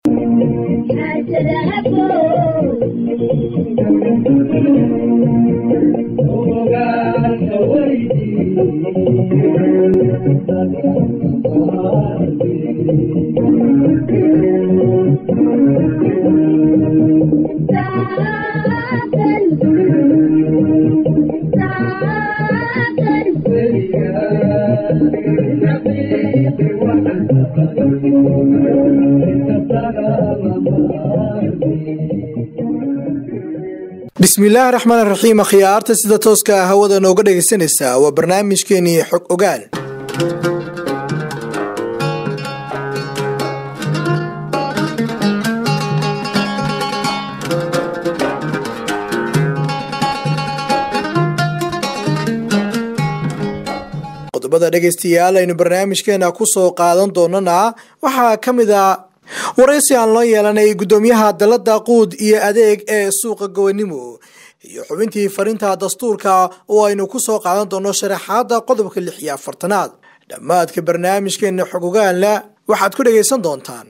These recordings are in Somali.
bismillaahi raxmaan raxiim akhyaarta sida tooska ah hawada nooga dhegaysanaysaa waa barnaamijkeenii xog ogaal qodobada dhegaystayaal aynu barnaamijkeena ku soo qaadan doonana waxaa ka mid a waraysi aan loo yeelanay guddoomiyaha dalada quud iyo adeeg ee suuqa gowanimo iyo xubintii farinta dastuurka oo aynu ku soo qaadan doono sharaxaada qodobka lix iyo afartanaad dhammaadka barnaamijkeena xogogaanla waxaad ku dhagaysan doontaan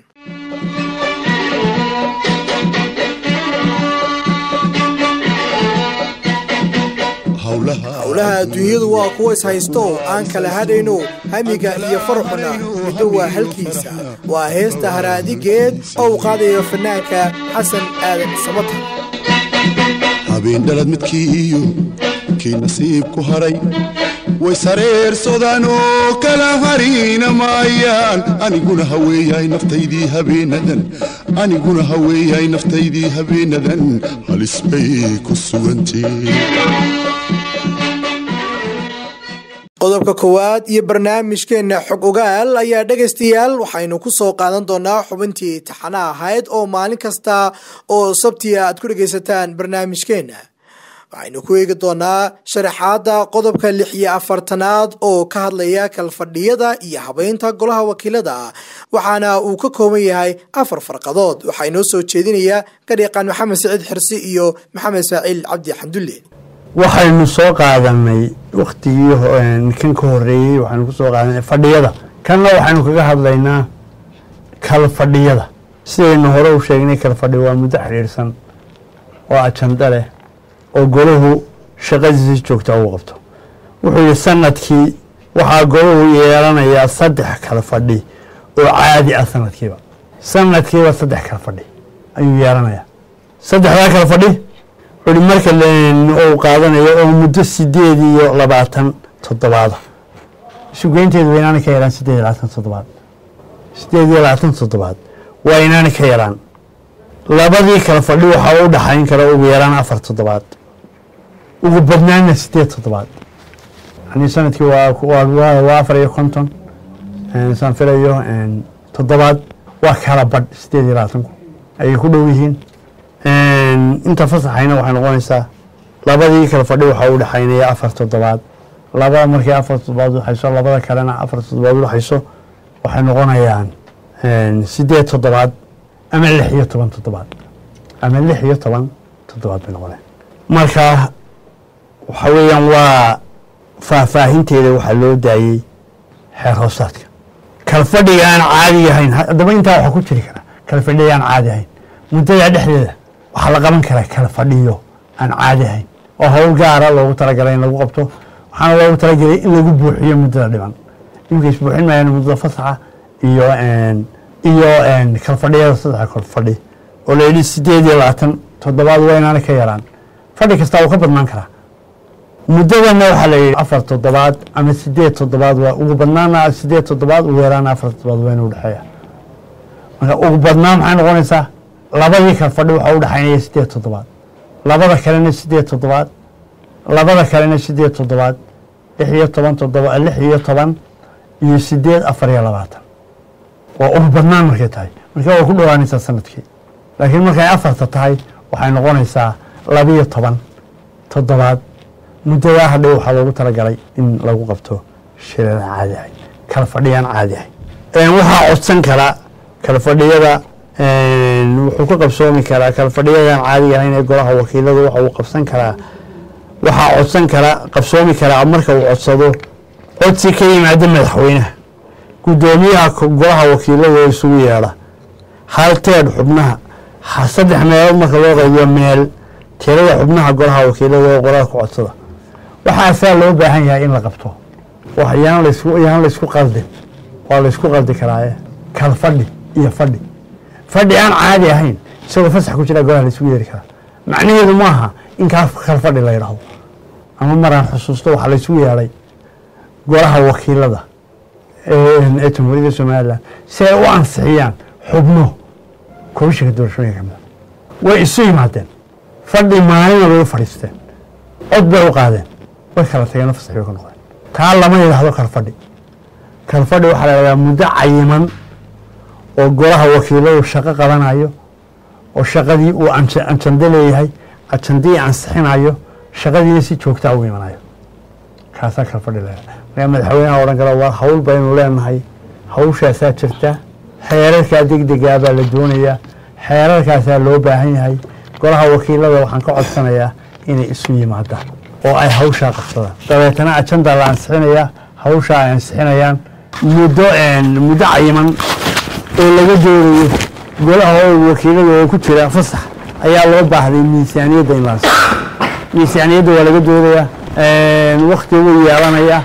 howlaha adduunyadu waa kuwa ishaysto aan kala hadhayno hamiga iyo farxuna middo waa halkiisa waa heesta haraadigeed oo uu qaadayo fanaanka xasan aadan samata habeendhalad midkii iyo kii nasiib ku hadhay way sareersadaan oo kala hariina maayaan aniguna haweeyahay naftaydii habeenadan aniguna haweeyahay naftaydii habeenadan halis bay ku sugantee qodobka koowaad iyo barnaamijkeena xog ogaal ayaa dhegaystayaal waxaynu ku soo qaadan doonaa xubintii taxana ahayd oo maalin kasta oo sabtiya aad ku dhegaysataan barnaamijkeena waxaynu ku eegi doonaa sharaxaada qodobka lix iyo afartanaad oo ka hadlaya kalfadhiyada iyo habeynta golaha wakiilada waxaana uu ka kooban yahay afar farqadood waxaa inoo soo jeedinaya gadhiiqaan maxamed saciid xirsi iyo maxamed ismaaciil cabdi xamdulle waxaynu soo qaadanay waktigii kan ka horeeyey waxaynu kusoo qaadanay fadhiyada kanna waxaynu kaga hadlaynaa kala fadhiyada sidaynu hore u sheegnay kala fadhi waa muddo xiriirsan oo ajando leh oo golahu shaqadiisa joogta ugu qabto wuxuu yihi sanadkii waxaa golahu yeelanayaa saddex kala fadhi oo caadi ah sanadkiiba sanadkiiba saddex kala fadhi ayuu yeelanayaa saddexdaa kala fadhi ui marka uu qaadanayo oo muddo sideed iyo labaatan toddobaada isugeynteedu waa inaana ka yaraan sideed iyo labaatan toddobaad sideed iyo labaatan toddobaad waa inaana ka yaraan labadii kala fadhi waxaa u dhaxayn kara ugu yaraan afar toddobaad ugu badnaana sideed toddobaad yani sanadkii waa afar iyo konton saan filayo toddobaad waa kala badh sideed iyo labaatanku ayay ku dhow yihiin inta fasaxayna waxay noqonaysaa labadii kala fadhi waxaa u dhexaynaya afar toddobaad labada markii afar toddobaad udhexayso labada kalena afar toddobaad udhexayso waxay noqonayaan sideed toddobaad ama lix iyo toban toddobaad ama lix iyo toban toddobaad bay noqonaya marka waxa weeyaan waa faahfaahinteeda waxaa loo daayey xeer hoosaadka kala fadhiga aan caadi ahayn haddaba intaa waxaa ku jiri karaa kala fadhiga aan caadi ahayn muddada dhexdeeda waxaa la qaban karaa kala fadhiyo aan caadi ahayn oo howl gaara loogu talagalay in lagu qabto waxaana loogu talagelay in lagu buuxiyo muddada dhiban imika isbuuxin maayaan muddada fasaxa iyo iyo kala fadhiyada saddexa kala fadhi oo la yidhi sideed iyo labaatan toddobaad waa inaana ka yaraan fadhi kastaa wuu ka badnaan karaa muddadana waxaa la yidhi afar toddobaad ama sideed toddobaad waa ugu badnaana sideed toddobaad ugu yaraana afar toddobaad waa inu udhexeeya marka ugu badnaan maxay noqonaysaa labadii kala fadhi waxaa u dhexaynaya sideed toddobaad labada kalena sideed toddobaad labada kalena sideed toddobaad lix iyo toban toddoba lix iyo toban iyo sideed afar iyo labaatan waa ugu badnaan markay tahay marka way ku dhowaanaysaa sanadkii laakiin markay afarta tahay waxay noqonaysaa labiyo toban toddobaad muddadaa hadhow waxaa loogu talagalay in lagu qabto shiraan caadi ahay kala fadhiyaan caadi ahay waxaa codsan kara kala fadhiyada wuxuu ka qabsoomi karaa kala fadhiyadan caadiga ahayn ee golaha wakiiladu waxa uu qabsan karaa waxaa codsan karaa qabsoomi karaa marka uu codsado codsi ka yimaada madaxweynaha guddoomiyaha golaha wakiilada oo isugu yeedha halteed xubnaha ha- saddex meelood marka loo qaybiyo meel tirada xubnaha golaha wakiilada oo qoraal ku codsada waxaasaa loo baahan yahay in la qabto wax yaan laysku yaan laysku qaldin waa laysku qaldi karaaye kal fadhi iyo fadhi fadhi aan caadi ahayn isagoo fasax ku jira golaha laysugu yeeri karaa macnaheedu ma aha in kaa kal fadhi la yidhaahdo ama maraan xusuusto waxaa laysugu yeedhay golaha wakiilada ee ee jamhuuriyadda somalilan si ay u ansixiyaan xubno komishinka doorashooyinka kamida way isu yimaadeen fadhi maalina bay u fadhiisteen cod bay u qaadeen way kala tageen fasax bay ka noqdeen taa lama yidhaahdo kalfadhi kalfadhi waxaa la yidhahdaa muddo cayiman oo golaha wakiiladu shaqo qabanayo oo shaqadii uu anja- ajando leeyahay ajandii ansixinayo shaqadiina si joogtaa u imanayo kaasaa kalfadhi la yidhahdaa markaa madaxweynaha odhan kara waa hawl baynu leenahay hawshaasaa jirta xeerarkaa degdegaa baa la doonayaa xeerarkaasaa loo baahan yahay golaha wakiilada waxaan ka codsanayaa inay isu yimaadaan oo ay hawshaa qabsadaan dabeetana ajanda la ansixinayaa hawshaa ay ansixinayaan muddo muddo cayiman oo laga doonayo golaha wakiilada oo ku jira fasax ayaa loo baahday miisaaniyadda in la ansixiyo miisaaniyadda waa laga doodayaa wakti wuu yeelanayaa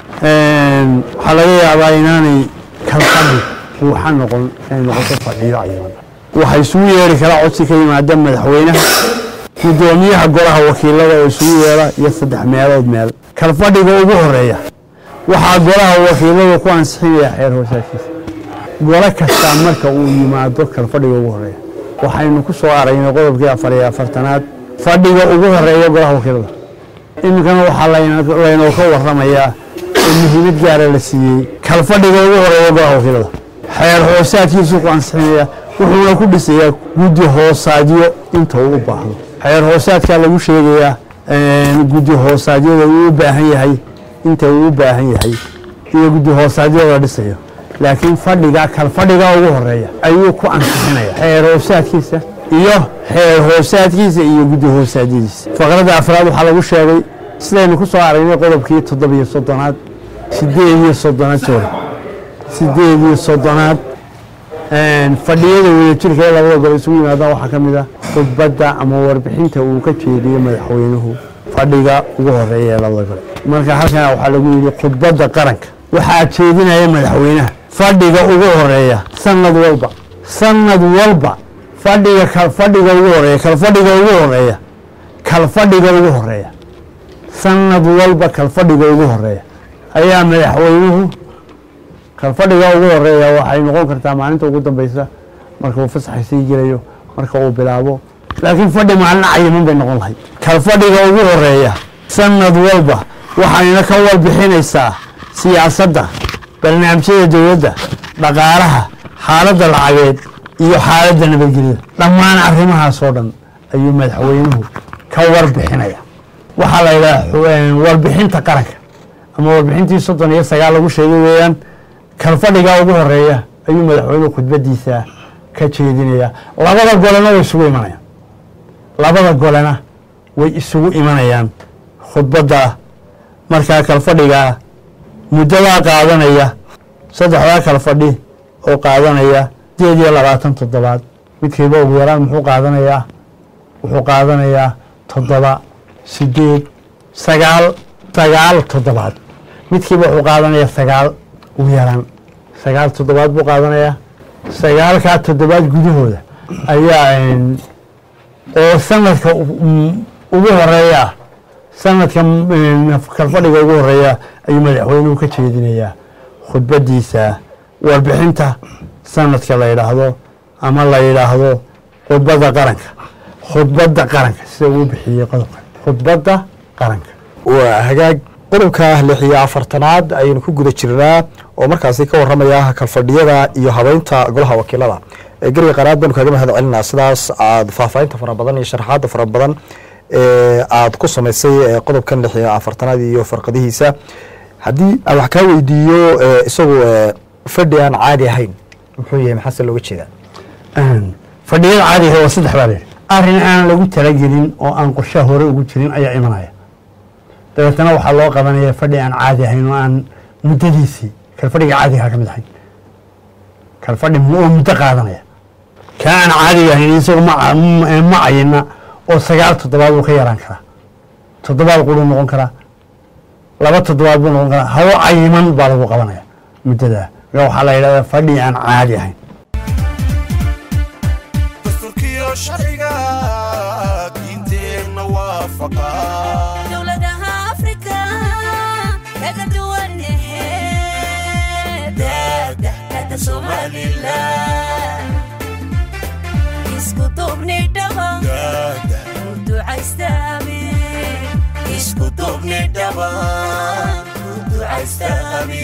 waxaa laga yaabaa inaanay kalfadhi buuxa noqon inay noqoto fadhiyo cayiman waxaa isugu yeeri karaa codsi ka yimaada madaxweynaha gudoomiyaha golaha wakiilada oo isugu yeera iyo saddex meelood meel kalfadhiga ugu horeeya waxaa golaha wakiilada ku ansixinaya xeer hoosaadkiisa golo kastaa marka uu yimaado kalfadhiga ugu horeeya waxaynu ku soo aragnay qodobkii afar iyo afartanaad fadhiga ugu horeeya golaha wakiilada iminkana waxaa layna- laynoo ka waramayaa oo muhiimad gaara la siiyey kalfadhiga ugu horeeya golaha wakiilada xeer hoosaadkiisuu ku ansixinaya wuxuuna ku dhisayaa guddi hoosaadyo inta uu u baahdo xeer hoosaadkaa lagu sheegayaa guddi hoosaadyada uu u baahan yahay inta uu u baahan yahay iyo guddi hoosaadyada la dhisayo laakiin fadhiga kalfadhiga ugu horeeya ayuu ku ansixinaya xeer hoosaadkiisa iyo xeer hoosaadkiisa iyo guddi hoosaadyadiisa faqradda afraad waxaa lagu sheegay sidaynu ku soo aragnay qodobkii toddobiyo soddonaad sideed iyo soddonaad sorry sideed iyo soddonaad fadhiyada wadajirka ee labada gol isugu yimaadaan waxaa ka mid ah khudbadda ama warbixinta uu ka jeediyo madaxweynuhu fadhiga ugu horeeya ee labada gol marka halkan waxaa lagu yidhi khudbadda qaranka waxaa jeedinaya madaxweynaha fadhiga ugu horeeya sanad walba sanad walba fadhiga kal fadhiga ugu horeeya kal fadhiga ugu horeeya kal fadhiga ugu horeeya sanad walba kal fadhiga ugu horeeya ayaa madaxweynuhu kalfadhiga ugu horeeya waxay noqon kartaa maalinta ugu dambeysa marka uu fasaxa sii gelayo marka uu bilaabo laakiin fadhi maalin cayiman bay noqon lahayd kalfadhiga ugu horeeya sanad walba waxayna ka warbixinaysaa siyaasadda barnaamijyada dowladda dhaqaalaha xaaladda lacageed iyo xaaladda nabadgelyada dhammaan arrimahaas oo dhan ayuu madaxweynuhu ka warbixinaya waxaa la yidhaha warbixinta qaranka ama warbixintii soddon iyo sagaal lagu sheegay weeyaan kalfadhiga ugu horeeya ayuu madaxweynuhu khudbadiisa ka jeedinaya labada golena way isugu imanayaan labada golena way isugu imanayaan khudbadda markaa kalfadhigaa muddadaa qaadanaya saddexdaa kalfadhi oo qaadanaya sideed iyo labaatan toddobaad midkiiba ugu yaraan muxuu qaadanayaa wuxuu qaadanayaa toddoba sideed sagaal sagaal toddobaad midkiiba wuxuu qaadanayaa sagaal ugu yaraan sagaal toddobaad buu qaadanayaa sagaalkaa toddobaad gudahooda ayaa oo sanadka ugu horeeya ah sanadka kalfadhiga ugu horeeya ayuu madaxweynuhu ka jeedinayaa khudbadiisa warbixinta sanadka la yidhaahdo ama la yidhaahdo khudbadda qaranka khudbadda qaranka sida uu bixiyey qodobkan khudbadda qaranka waa hagaag qodobka lix iyo afartanaad ayaynu ku guda jirnaa oo markaasi ka waramaya kalfadhiyada iyo habeynta golaha wakiilada geriga qaraad baynu kaaga mahad celinaa sidaas aad faahfaahinta fara badan iyo sharaxaada fara badan ee aad ku samaysay qodobkan lix iyo afartanaad iyo farqadihiisa haddii aan wax kaa weydiiyo isagu fadhi aan caadi ahayn muxuu yahay maxaase looga jeedaa fadhiyada caadiga waa saddex baa leeyahay arrin aan lagu talagelin oo aan qorshaha hore ugu jirin ayaa imanaya dabeetana waxaa loo qabanaya fadhi aan caadi ahayn oo aan muddadiisii kalfadhiga caadigaa ka mid ahayn kalfadhi oo muddo qaadanaya kaa aan caadiga ahayn isagu ma ma cayina oo sagaal toddobaad buu ka yaraan karaa toddobaad quruu noqon karaa laba toddobaad buu noqon karaa hawo cayiman baa lagu qabanaya muddadaa marka waxaa la yidhahdaa fadhi aan caadi ahayn dastuurkiyo sharciga diinteenna waafaqa dowladaha afrika kaga duwan daada somalilan isku duubni dhaba daada u ducaystaami isku duubni dhaba u ducaystaami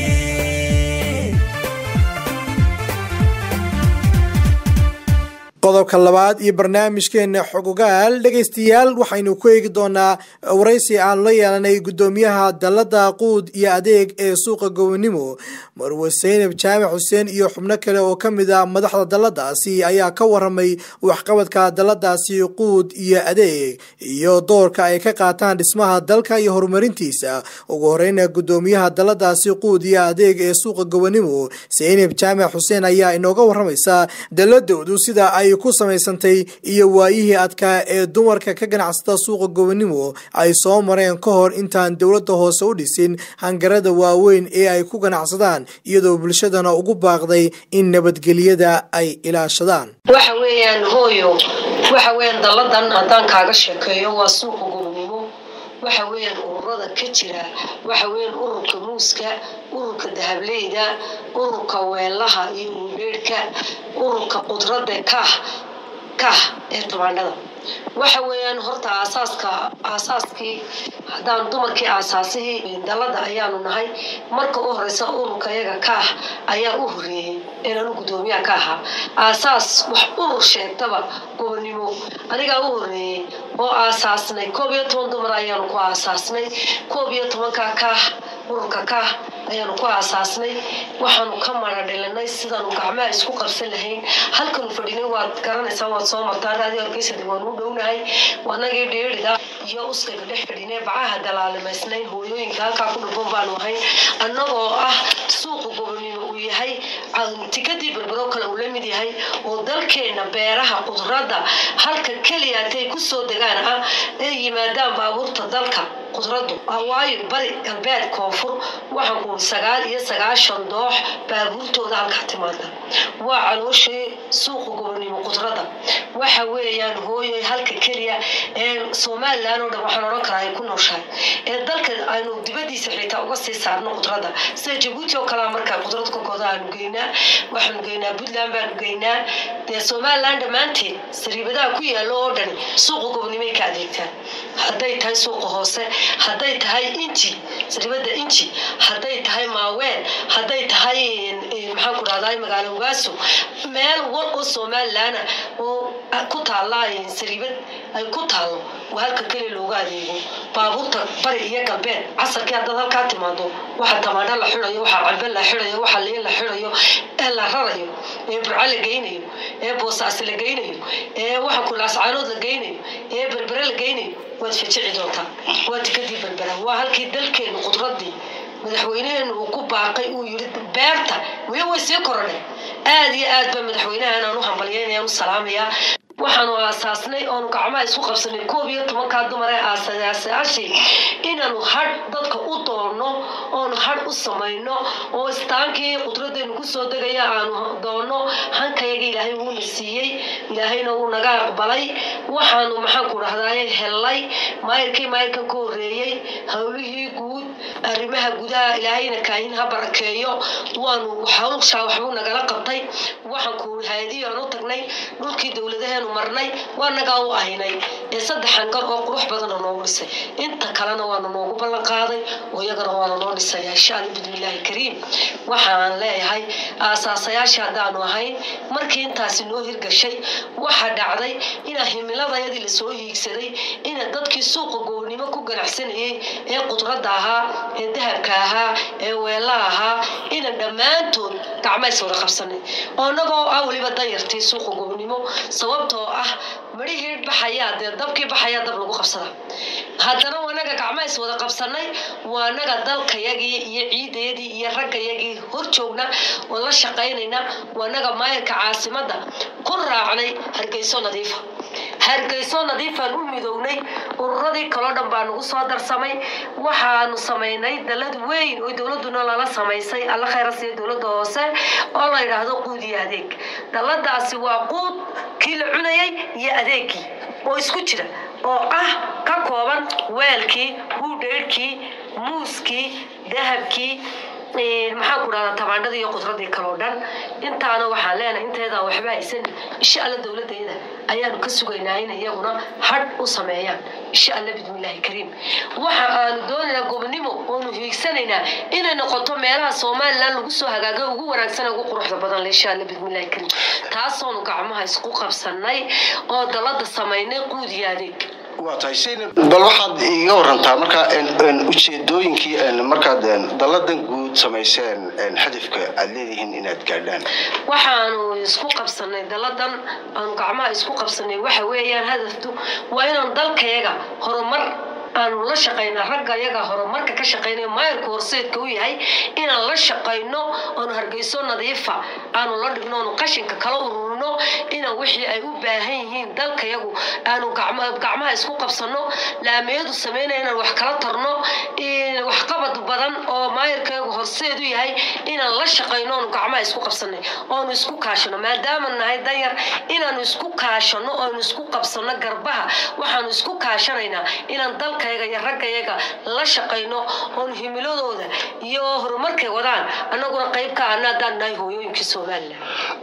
qodobka labaad iyo barnaamijkeena xogogaal dhegaystayaal waxaynu ku eegi doonaa waraysi aanu la yeelanay guddoomiyaha dalada quud iyo adeeg ee suuqa gobonimo marwe seynab jaamac xuseen iyo xubno kale oo ka mid a madaxda daladaasi ayaa ka waramay waxqabadka daladaasi quud iyo adeeg iyo doorka ay ka qaataan dhismaha dalka iyo horumarintiisa ugu horeyna guddoomiyaha daladaasi quud iyo adeeg ee suuqa gobonimo seynab jaamac xuseen ayaa inooga waramaysa daladoodu sida ay ku samaysantay iyo waayihii adkaa ee dumarka ka ganacsada suuqa gobonimo ay soo mareen ka hor intaan dowladda hoose u dhisin hangarada waaweyn ee ay ku ganacsadaan iyadoo bulshadana ugu baaqday in nabadgelyada ay ilaashadaan waxa weeyaan hooyo waxa weeyaan dalladan haddaan kaaga sheekeeyo waa suuqa gobonimo waxa weeyaan ururada ka jira waxa weeyaan ururka muuska ururka dahableyda ururka weelaha iyo uudheerhka ururka qudrada kah kah ee tubaandhada waxa weeyaan horta aasaaska aasaaskii haddaan dumarkii aasaasihii dalada ayaanu nahay marka u horeysa ururka iyaga kaah ayaa u horeeyey inaan u guddoomiyaha ka ahaa aasaas wax urur sheegtaba gobonimo anigaa u horeeyey oo aasaasnay koob iyo toban dumar ayaanu ku aasaasnay koob iyo tobanka kaah ururka kaah ayaanu ku aasaasnay waxaanu ka mara dhilinay sidaanu gacmaha isku qabsan lahayn halkanu fadhinay waad garanaysaa waad soo martaa raadi orgeysada waanu u dhownahay wanagii dheerida iyo uskayga dhex fadhinay bacaha dalaalimaysnayn hooyooyinka halkaa ku dhufan baanu ahayn annagoo ah suuqa gobonimo uu yahay tikadii berbero kale uu la mid yahay oo dalkeena beeraha qudradda halka keliya hatay kusoo degaan ah ay yimaadaan baabuurta dalka qudraddu waayo bari galbeed koonfur waxaan ku sagaal iyo sagaashan doox baabuurtooda halkaa timaada waa calooshii suuqa gobonimo qudradda waxa weeyaan hooyoy halka keliya ee somalilan oo dhan waxaan odhan karaa ay ku nooshahay ee dalka aynu dibadiisa xitaa uga sii saarno qudradda sida jabuuti oo kalea markaa qudrad kokooda aanu geynaa waxaanu geynaa puntland baanu geynaa dee somalilan dhammaanteed sariibadaha ku yaalo oo dhani suuqa gobonimay ka adeegtaan hadday tahay suuqa hoose hadday tahay inji sariibada inji hadday tahay maaweel hadday tahay maxaan ku dhahdaa magaalo ugaaso meel war oo somalilan oo ku taalla sariibad ay ku taallo waa halka keliya looga adeego baabuurta bari iyo galbeed casarkii haddaad halkaa timaado waxa tamaandho la xirayo waxa cambe la xirayo waxa liin la xirayo ee la rarayo ee burco la geynayo ee boosaasi la geynayo ee waxa kulaascaanood la geynayo ee berbere la geynayo waad fajici doontaa waa tikadii berbera waa halkii dalkeenu qudradii madaxweyneheenu uu ku baaqay uu yiri beerta weli way sii korodhay aada iyo aad baa madaxweynahan aan u hambalyeynayaan u salaamayaa waxaanu aasaasnay oonu gacmaha isku qabsanay koob iyo tobankaa dumar ee aasayaasyaashii inaanu hadh dadka u doonno oonu hadh u samayno oo istaankii qudradeenu kusoo degaya aanu doonno hankayaga ilaahay wuuna siiyey ilaahayna wuu naga aqbalay waxaanu maxaanku dhahdaye hellay maayirkii maayirkan ka horeeyey howlihii guud arrimaha gudaha ilaahayna kaahin ha barakeeyo waanu hawlshaa waxbuu nagala qabtay waxaanku haadiyo aan u tagnay dhulkii dowladaheenu marnay waa nagaa u ahinay ee saddex hangar oo qurux badana noogu dhisay inta kalena waana noogu ballan qaaday oo iyagana waana noo dhisaya insha alla bismillaahi kariim waxaan leeyahay aasaasayaashii haddaanu ahayn markii intaasi noo hirgashay waxaa dhacday inaa himiladayadii lasoo hiigsaday ina dadkii suuqa goobnimo ku ganacsanayay ee qudradda ahaa ee dahabka ahaa ee weela ahaa ina dhammaantood gacmays wada qabsanay oo annagoo ah weliba danyartii suuqa goobnimo gobonimo sababtoo ah midhihii baxayaa dee dabkii baxayaa dab lagu qabsada haddana wanaga gacma is wada qabsanay waanaga dalkayagii iyo ciidayadii iyo raggayagii hor joogna oo la shaqaynayna waanaga maayarka caasimadda ku raacnay hargeyso nadiifa hargeyso nadiifaan u midownay ururadii kaloo dhan baa nagu soo darsamay waxaanu samaynay dalad weyn oo dowladuna lala samaysay alla khayra siiya dowladda hoose oo la yidhaahdo quud iyo adeeg daladaasi waa quud kii la cunayay iyo adeegkii oo isku jira oo ah ka kooban weelkii huudheyrhkii muuskii dahabkii maxaan ku dhahdaa tabaandhadii iyo qudradii kaloo dhan intaana waxaan leenahay inteedaa waxba haysan insha alla dowladayda ayaanu ka sugaynaa in iyaguna hadh u sameeyaan insha alla bismillaahi kariim waxa aanu doonaynaa gobonimo oonu hiigsanaynaa inay noqoto meelaha somalilan lagu soo hagaagay ugu wanaagsan ugu quruxda badan le insha alla bismillaahi kariim taasoonu gacmaha isku qabsanay oo dalada samaynay quud iyo adeeg waa tahay saynab bal waxaad iiga warantaa marka ujeedooyinkii markaad dalladan guud samayseen hadafka aad leedihiin inaad gaadhaan waxaanu isku qabsanay daladan aanu gacmaha isku qabsanay waxa weeyaan hadaftu waa inaan dalkayaga horumar aanu la shaqayna ragga yaga horumarka ka shaqaynay maayarka horseedka u yahay inaan la shaqayno oonu hargeyso nadiifa aanu la dhigno oonu qashinka kala ururino inaan wixii ay u baahan yihiin dalkayagu aanu gacmaha isku qabsano laamiyadu sameynaya inaan wax kala tarno waxqabad badan oo maayarkayagu horseed u yahay inaan la shaqayno oonu gacmaha isku qabsanay oonu isku kaashano maadaama nahay danyar inaanu isku kaashano oonu isku qabsano garbaha waxaanu isku kaashanaynaa inaan dalka iyo raggayaga la shaqayno oon himiladooda iyo horumarkay wadaan annaguna qayb ka ahna haddaan nahay hooyooyinkii somalilan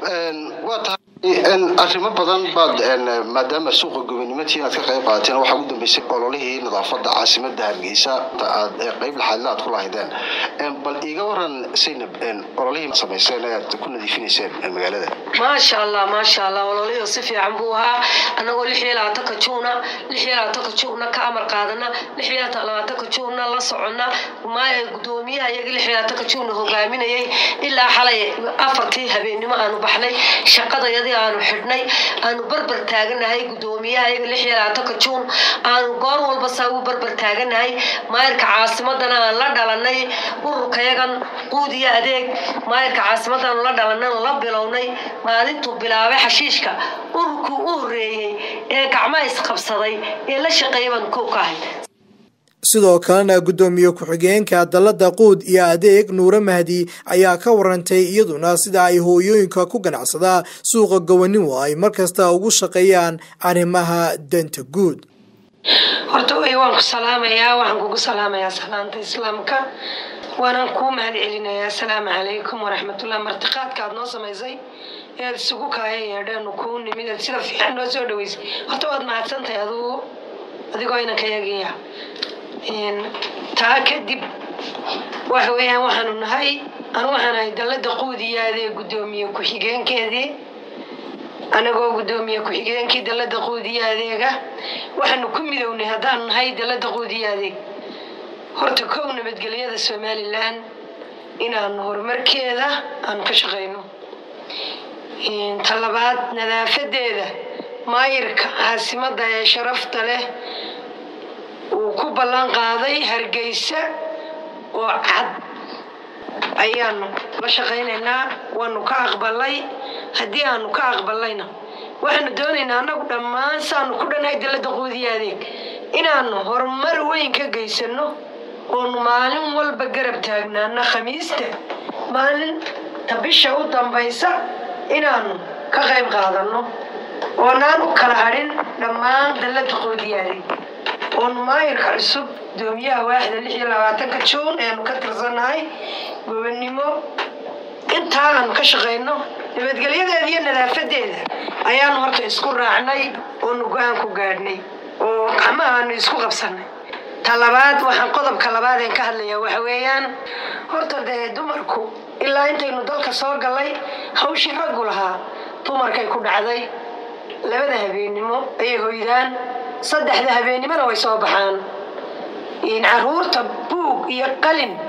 waa tahay arrimo badan baad maadaama suuqa gobonimadii inaad ka qayb qaadateen waxaa ugu dambeysay ololihii nadaafada caasimada hargeysa aad qayb laxaadla aad ku lahaydeen bal iiga waran saynab ololihii samayseen aad ku nadiifinayseen magaalada maasha allah maasha allah ololihii si fiican buu ahaa annagoo lix iyo labaatanka juuna lix iyo labaatanka juuna ka amar qaadana lix iyo labaatanka juuna la socona maaya gudoomiyaha iyaga lix iyo labaatanka juuna hogaaminayay ilaa xalay afartii habeenimo aanu baxnay shaqadayadii aanu xidhnay aanu barbar taaganahay gudoomiyaha iyaga lix iyo labaatanka juun aanu goor walba saa ugu barbar taaganahay maayarka caasimadana aan la dhalanay ururkayagan quud iyo adeeg maayarka caasimadanu la dhalanay la bilownay maalintuu bilaabay xashiishka ururkii u horeeyey ee gacmaha isqabsaday ee la shaqeeya baanu kow ka ahay sidoo kalena guddoomiye ku-xigeenka dalladda quud iyo adeeg nuure mahdi ayaa ka warantay iyaduna sida ay hooyooyinka ku ganacsada suuqa gobanimo ay markasta ugu shaqeeyaan arrimaha danta guud horta way waan ku salaamayaa waxaan kugu salaamayaa salaanta islaamka waanaan kuu mahad celinayaa asalaamu calaykum waraxmatullah martiqaadka aad noo samaysay ead isugu kaaya yeedheenu kuu nimid eed sida fiican noo soo dhaweysay horta waad mahadsantahay adugu adigoo inanka yagiya taa kadib waxa weeyaan waxaanu nahay anu waxaan ahay dallada quudiyaadee guddoomiye ku-xigeenkeedii anagoo guddoomiye ku-xigeenkii dallada quudiya adeega waxaanu ku midownay haddaanu nahay dallada quudiya adeeg horta kow nabadgelyada somalilan inaanu horumarkeeda aanu ka shaqayno ta labaad nadaafadeeda maayirka caasimada ee sharafta leh uu ku ballan qaaday hargeysa oo cad ayaanu la shaqaynaynaa waanu ka aqbalay haddii aanu ka aqbalayna waxaanu doonaynaa annagu dhammaan saanu ku dhannahay dallada quudiya adeeg inaanu horumar weyn ka geysano oonu maalin walba garab taagnaana khamiista maalinta bisha u dambaysa inaanu ka qayb qaadano oonaan u kala hadhin dhammaan dallada quudiya adeeg oonu maayirka cusub gudoomiyaha waaxda lix iyo labaatanka juun eanu ka tirsannahay gobonnimo intaa aanu ka shaqayno nabadgelyadeeda iyo nadaafadeeda ayaanu horta isku raacnay oonu go-aan ku gaadhnay oo gacmaha aanu isku qabsanay ta labaad waxaan qodobka labaad een ka hadlayaa waxa weeyaan horta dee dumarku ilaa intaynu dalka soo gallay hawshii raggu lahaa dumarkay ku dhacday labada habeennimo ayay hoydaan saddexda habeennimona way soo baxaan caruurta buug iyo qalin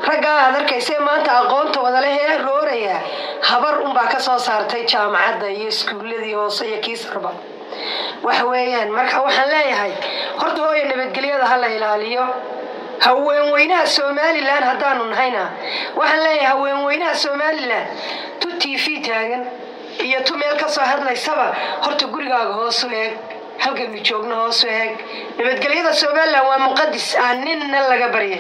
raggaa aad arkaysee maanta aqoonta wadale ee rooraya habar unbaa ka soo saartay jaamacadda iyo iskuulladii hoose iyo kii sarba waxa weeyaan marka waxaan leeyahay horta hooya nabadgelyada ha la ilaaliyo haweenweynaha somalilan haddaanu nahayna waxaan leeyahay haweenweynaha somalilan tu t v taagan iyo tu meel ka soo hadlaysaba horta gurigaaga hoosu eeg halkaynu joogno hoosu eeg nabadgelyada somalilan waa muqadis aan ninna laga baryay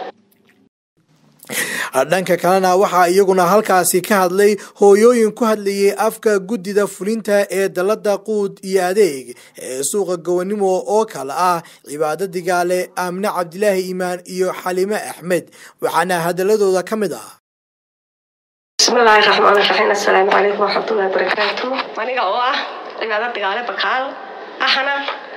dhanka kalena waxaa iyaguna halkaasi ka hadlay hooyooyin ku hadlayay afka guddida fulinta ee dalada quud iyo adeeg ee suuqa gowanimo oo kale ah cibaado digaale aamine cabdilaahi iimaan iyo xalime axmed waxaana hadaladooda ka mid ah bismillaahi raxmaani raxiim assalaamu calaykum waraxmatullahi wabarakaatu aniga oo ah cibaado digaale bakaal ahna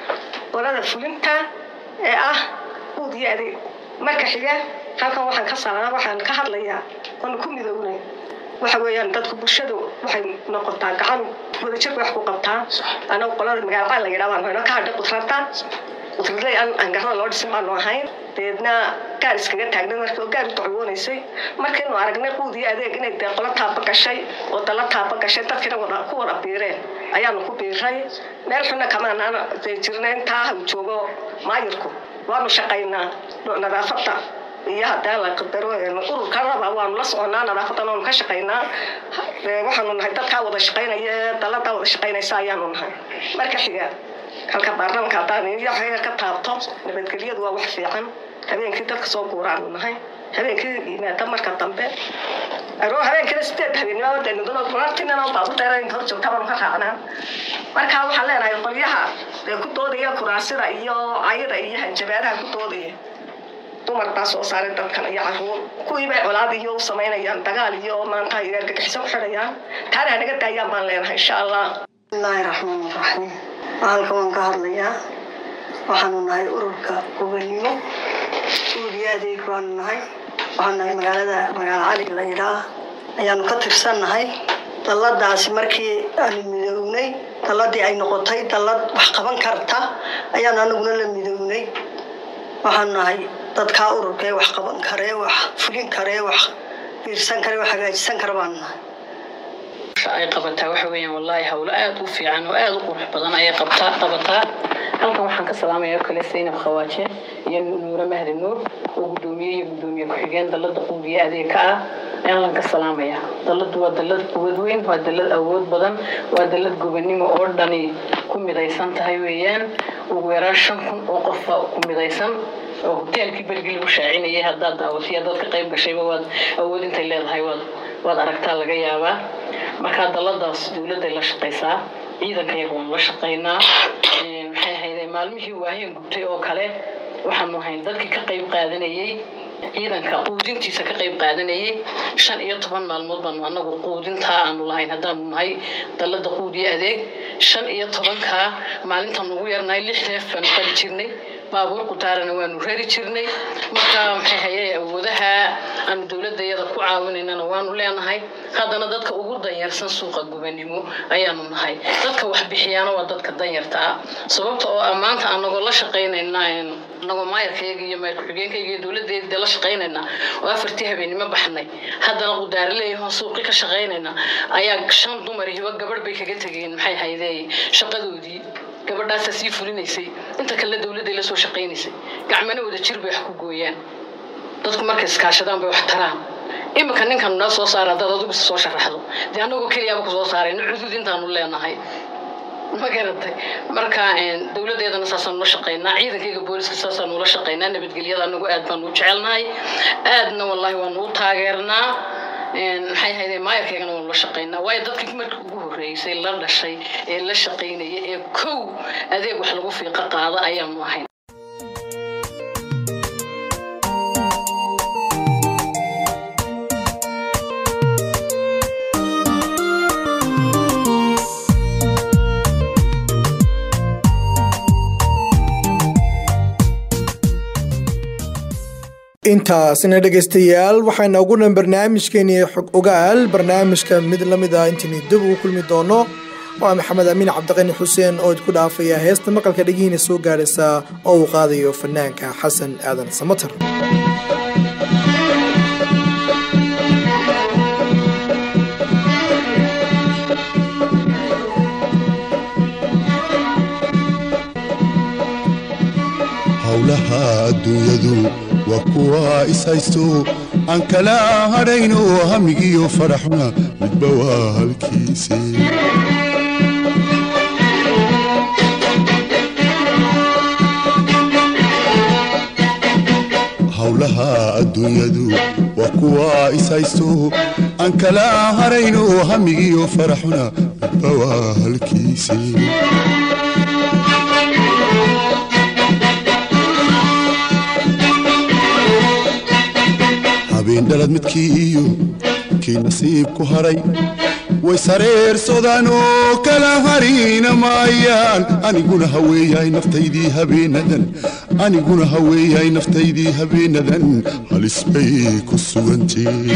qolada fulinta ee ah quud iyo adeeg marka xiga halkan waxaan ka salaa waxaan ka hadlayaa oonu ku midownay waxa weeyaan dadku bulshadu waxay noqotaa gacan wadajirka wax ku qabtaa anagu qolada magaalacaan la yidhaha baan hayno ka hadhay qudrada qudradley aan aan garada loo dhisin baanu ahayn deedna gaar iskaga taagnay markii oo gaar u dacwoonaysay markaynu aragnay quud iyo adeeg inay dee qolo taaba gashay oo dala taaba gashay dadkina wada ku wada biireen ayaanu ku biiray meel xunna kamaanaan dee jirnay intaa ha joogo maayirku waanu shaqaynaa nadaafadda iyo haddii la qadaro ururkanaba waanu la soconaa nadaafadan waanu ka shaqaynaa waxaanu nahay dadkaa wada shaqaynaya ee daladaa wada shaqaynaysa ayaanu nahay marka xiga halka baarlamanka haddaan iyaga ka taabto nabadgelyadu waa wax fiican habeenkii dadka soo guuraanu nahay habeenkii yimaada marka dambe aroo habeenkina sideed habeennimaadeenudunartinana baabu dheerayn hor joogta baanu ka raacnaa marka waxaan leenahay qolyaha ee ku doodaya kuraasida iyo cayada iyo hanjabaadaha ku doodaya dumar baa soo saaray dadkan iyo caruur kuwii bay colaad iyo u samaynayaan dagaal iyo maanta ay argagixiso ku xidhayaan taana hanaga daayaan baan leenahay insha allah bismillaahi raxmaan raxiim halka waan ka hadlayaa waxaanu nahay ururka gobanimo uuriyo adeeg baanu nahay waxaanu nahay magaalada magaalo cali la yidhaah ayaanu ka tirsannahay dalladaasi markii aanu midownay dalladii ay noqotay dallad wax qaban karta ayaanu anaguna la midownay waxaanu nahay dadkaa ururka ee wax qaban karee wax fulin karee wax biirsan kare wax hagaajisan kara baanu nahay ay qabataa waxa weeyaan wallaahi howlo aada u fiican oo aada u qurux badan ayay qabtaa qabataa halkan waxaan ka salaamaya oo kale saynab khawaaje iyo nuure mahdi nuur oo guddoomiye iyo guddoomiye ku-xigeen dalada quudiye adeeg ka ah ayaan lan ka salaamaya daladu waa dalad quwad weyn waa dalad awood badan waa dalad gobonimo oo dhani ku midaysan tahay weeyaan ugu yaraan shan kun oo qofa ku midaysan oo hoteelkii bergi lagu shaacinayay haddaad daawatay haddaad ka qayb gashayba waad awood intay leedahay waad waad aragtaa laga yaabaa markaa daladaas dowladday la shaqaysaa ciidanka iyaga waanu la shaqaynaa maxay ahayde maalmihii waaheen gubtay oo kale waxaanu ahayn dadkii ka qayb qaadanayay ciidanka quudintiisa ka qayb qaadanayay shan iyo toban maalmood baanu anagu quudintaa aanu lahayn haddaanu nahay dalada quudiyo adeeg shan iyo tobankaa maalintaan ugu yarnahay lix reef baanu qali jirnay baabuur qutaarana waanu rari jirnay marka maxay hayay awoodaha aanu dowladda iyada ku caawinaynana waanu leenahay haddana dadka ugu danyarsan suuqa gubanimo ayaanu nahay dadka wax bixiyaana waa dadka danyarta ah sababta oo ah maanta anagoo la shaqaynayna anagoo maayarkayga iyo maayar ku-xigeenkayga iyo dowladdeeda la shaqaynayna oo afartii habeenimo baxnay haddana qudaaraleeyahoo suuqi ka shaqaynayna ayaa shan dumar hiba gabadh bay kaga tegeen maxay haydee shaqadoodii gabadhaasaa sii fulinaysay inta kale dowladday la soo shaqaynaysay gacmana wada jir bay wax ku gooyaan dadku markay iskaashadaan bay wax taraan iminka ninkan noo soo saara haddaad adigu soo sharaxdo dee annagoo keliyaaba kusoo saarayna cudud intaanu leenahay ma garatay marka dowladeedana saasaan ula shaqaynaa ciidankayga booliska saasaan ula shaqaynaa nabadgelyada anagu aad baanu u jecelnahay aadna wallaahi waanu u taageernaa maxay hayde maayarkaygana waanu la shaqaynaa waayo dadkii markii ugu horreysay la dhashay ee la shaqaynaya ee kow adeeg wax lagu fiiqa qaada ayaanu ahayn intaasina dhegaystayaal waxayna ugu dhan barnaamijkeeni xog ogaal barnaamijka mid la mid ah intaynu dib ugu kulmi doono waa maxamed amiin cabdiqani xuseen oo idku dhaafaya heesta maqalka dhegihiina soo gaadhaysa oo uu qaadayo fanaanka xasan aadan samatar howlaha adduunyadu waa kuwa is haysto aan kala hadhayno hamigiyo faraxuna midba waa halkiise howlaha adduunyadu waa kuwa is haysto aan kala harayno hamigiyo faraxuna midba waa halkiise habeen dhalad midkii iyo kii nasiib ku haray way sareersadaan oo kala harina maayaan aniguna haweeyahay naftaydii habeenadan aniguna haweeyahay naftaydii habeenadan halis bay ku sugantee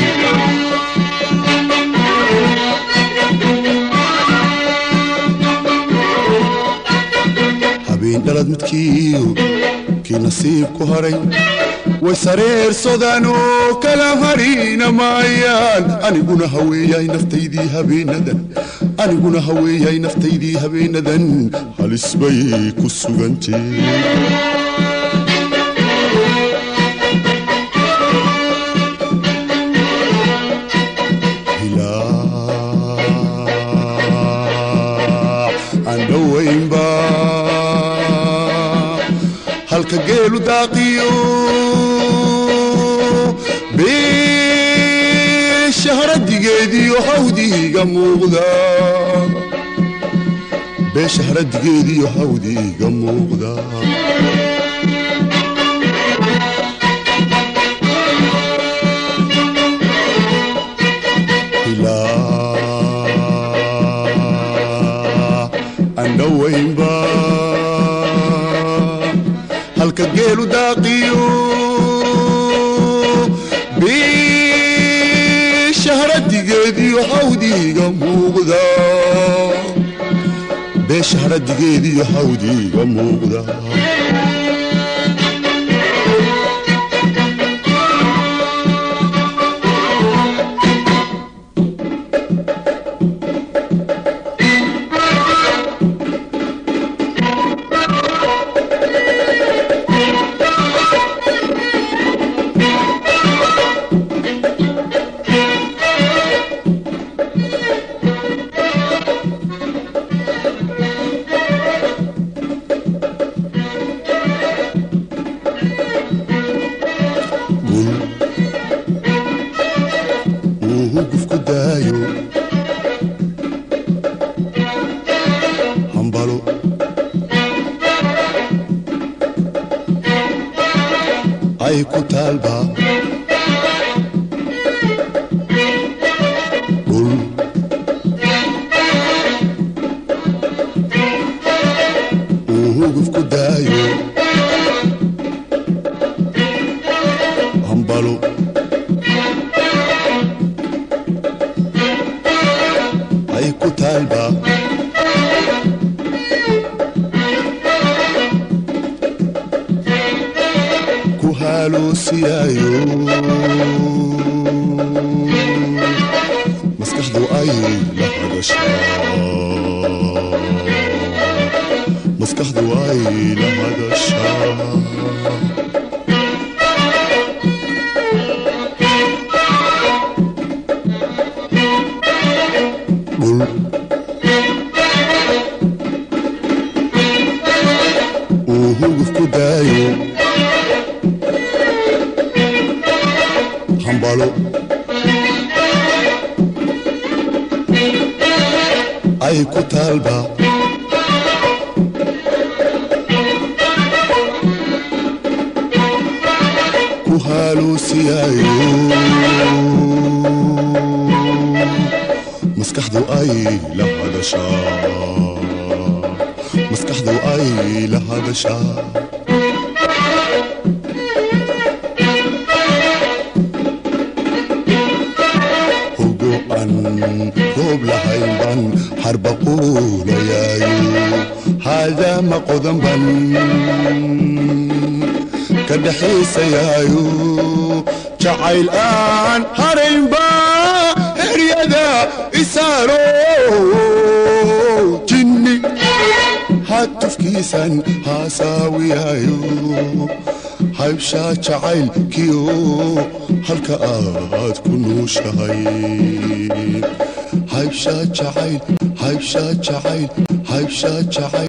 habeen dhalad midkii iyo kii nasiib ku haray way sareersadaan oo kala harina maayaan aniguna haweeyahay naftaydii habeenadan aniguna haweeyahay naftaydii habeenadan halis bay ku sugantee aan dhowaynba halka geelu daaqiyo beesha haradigeediyo hawdiiga muuqda beesha haradigeediyo hawdiiga muuqda ilaa aan dhowaynba halka geelu daaqiyo beeshaharadigeediyo hawdiiga muuqda beesha haradigeediyo hawdiiga muuqda gul uu hugufku daayo hambalo ay ku taalba gul uu hugufku daayo hambalo ay ku taalba ku haloosiyaayo maskaxdu ay la hadashaa maskaxdu ay la hadashaa dhul uu huguf ku daayo hambalo ay ku taalba ku haloosiyaayo maskaxdu ay la hadashaa maskaxdu ay la hadashaa hogo aan roob lahayn ban harbaquulayaayo haadaama qodan ban ka dhexaysayaayo jacayl aan haraynba heryada isaaro jinni ha hatufkiisan haasaawiyayo haybshaa jacaylkiyo halka aad ku nuushahay haybshaa jacayl haybshaa jacayl haybshaa jacayl